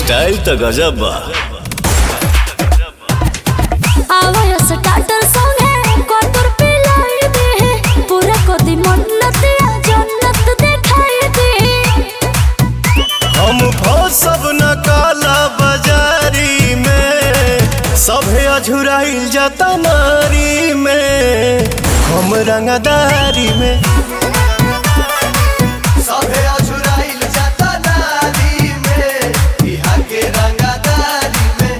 style तो गजब बा आवाज स्टार्टर सॉन्ग है कोतुर पिलाई दे पूरा कोदी मन्नत या जन्नत दिखाई दे हम सब न काला बाजारी में सभे अझुराइल जाता नारी में हम रंगदारी में सभे अझुराइल जाता नारी में बिहार के रंगदारी में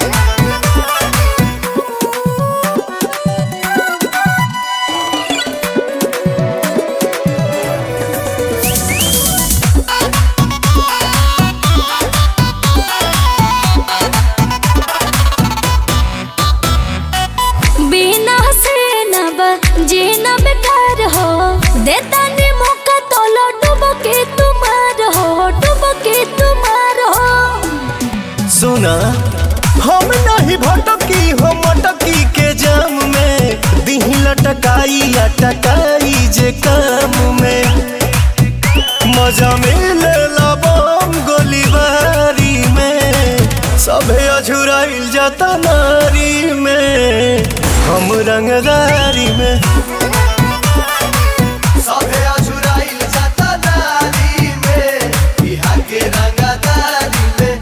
बिना से न ब जीना बेकार हो देता ने मौका तो लो डूबो के तुम्हार हो डूबो के तुम्हार हो सुना हम नहीं भटकी हो मटकी के जाम में दिही लटकाई अटकाई जे काम में मजा मिले बम गोलीबारी में सभे अझुराइल जाता नारी में हम रंगदारी में सभे अझुराइल जाता नारी में बिहार के रंगदारी में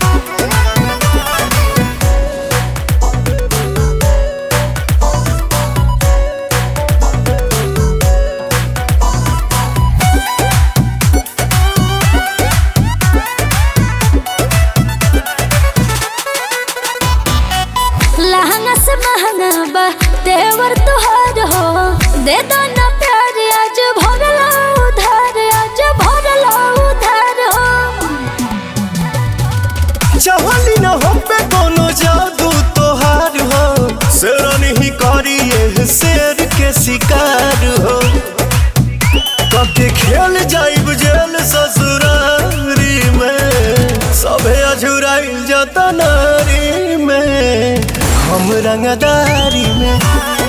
लहंगा से महंगा बा तेवर तुहार हो दे दो ना प्यार आज भरला उधार आज भरला उधार हो चाहली न हम पे कोनो जादू तोहार हो शेरन ही करी ये शेर के शिकार हो कके खेल जाइब जेल ससुरारी में सभे अझुराइल जाता नारी में हम रंगदारी में